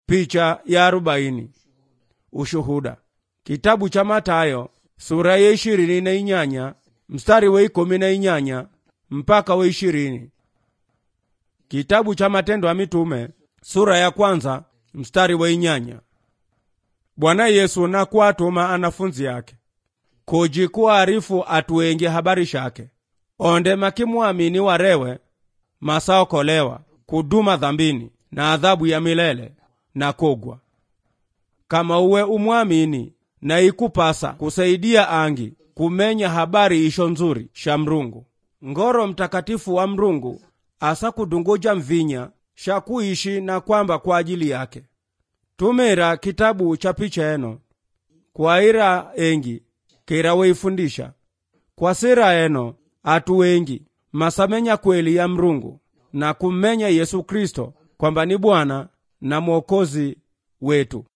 picha ya arobaini ushuhuda kitabu cha matayo sura ya ishirini na inyanya mstari wa ikumi na inyanya mpaka wa ishirini kitabu cha matendo ya mitume sura ya kwanza mstari wa inyanya bwana yesu nakuatuma anafunzi yake kuji kuarifu atuenge habari shake onde makimwamini warewe masaokolewa kuduma dhambini na adhabu ya milele na kogwa kama uwe umwamini na ikupasa kusaidia angi kumenya habari isho nzuri sha mrungu ngoro mtakatifu wa mrungu asa kudunguja mvinya sha kuishi na kwamba kwa ajili yake tumira kitabu cha picha eno kwaira engi kira weifundisha kwa sira eno atu wengi masamenya kweli ya mrungu na kummenya yesu kristo kwamba ni bwana na mwokozi wetu